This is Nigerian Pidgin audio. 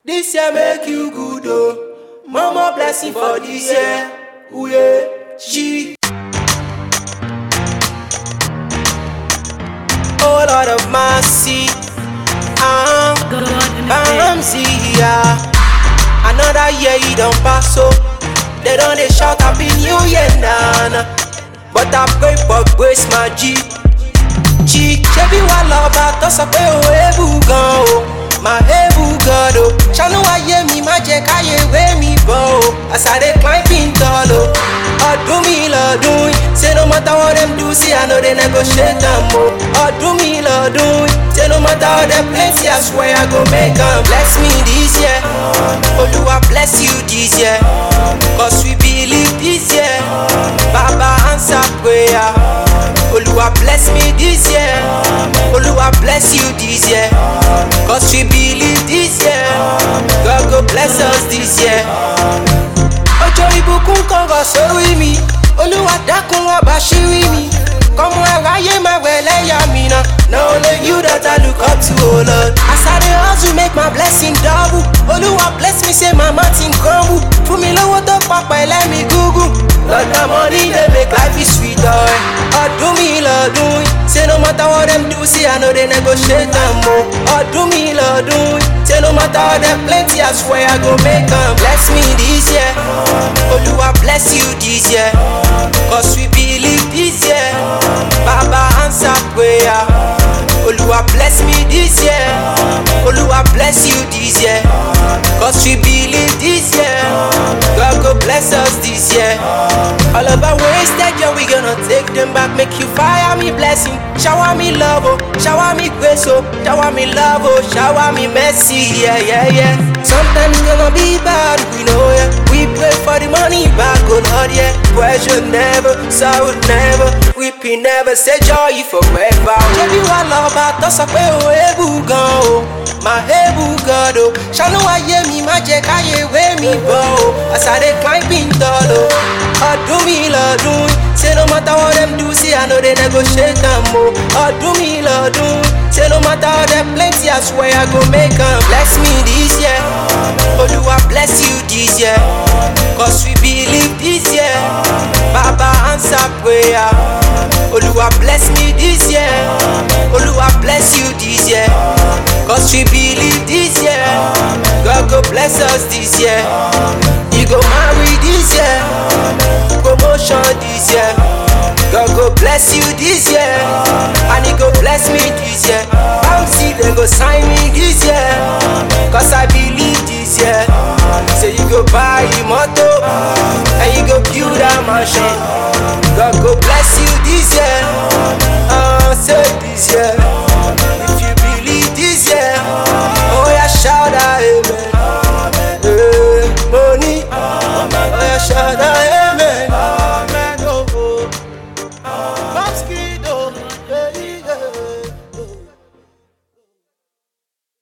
This year make you good oh. Mama blessing for this year. Ooh yeah, she. Oh Lord of mercy. Ah, God in the Bamsi, yeah. Another year you don't pass so. They don't they shout happy new year nana. But I pray for grace my G. G, ṣebí wà lọ́ba tó sọ pé o ebu gan o. Mà ebu gan o. Ṣàánú ayé mi má jẹ́ káyé wé mi bọ̀ o. As I dey climb in tall o. Ọdún mi lọ́dún yìí. Say no matter what them do, see I know they negotiate am o. Ọdún mi lọ́dún yìí. Say no matter how them plenty, I swear I go make am. Bless me this year. Olúwa bless you this year. Cause we believe this year. Baba answer prayer. Olúwa bless me this year. Olúwa bless you this year. Cause we believe this year. God go bless us this year. Ọjọ́ ìbùkún kan rọ̀ sórí mi. Olúwa dákun wá bá ṣírí mi. Kọ́mọ aráyé máa wẹ̀ lẹ́yà mi náà. Na only you that I look up to, oh Lord. As I dey hustle make my blessing double. Olúwa bless me say my mountain crumble. Fún mi lówó tó papọ̀ ẹlẹ́mi gúgú. Lord na money dey make life is sweet ọ̀rẹ́. Ọdún mi lọ́dún yìí. Say no matter what them do, see I know they negotiate am o. Ọdún mi lọ́dún yìí. Say no matter how them plenty, I swear I go make am. Bless me this year. Olúwa bless you this year. Cause we believe this year. Baba answer prayer. Olúwa bless me this year. Olúwa bless you this year. Cause we believe this year. God go bless us this year. All of our wasted year, we gonna take them back. Make you fire me blessing. Shower me love, oh. Shower me grace, oh. Shower me love, oh. Shower me mercy, yeah, yeah, yeah. Sometimes it's gonna be bad, we know, yeah. We pray for the money back, oh Lord, yeah. Pressure never, sorrow never. Weeping never, say joy forever. Ṣebí wà lọ́ba tó sọ pé o ebu gan o. Mà ebu gan o. Ṣàánú ayé mi má jẹ́ káyé wé mi bọ̀ o. As I dey climb in tall o. Ọdún mi lọ́dún yìí. Say no matter what them do, see I know they negotiate am o. Ọdún mi lọ́dún yìí. Say no matter how them plenty, I swear I go make am. Bless me this year. Olúwa bless you this year. Cause we believe this year. Baba answer prayer. Olúwa bless me this year. Olúwa bless you this year. Cause we believe this year. God go bless us this year. You go marry this year. Promotion this year. God go bless you this year. And he go bless me this year. Bouncy, they go sign me this year. Cause I believe this year. Say you go buy a motor. And you go build a mansion. God go bless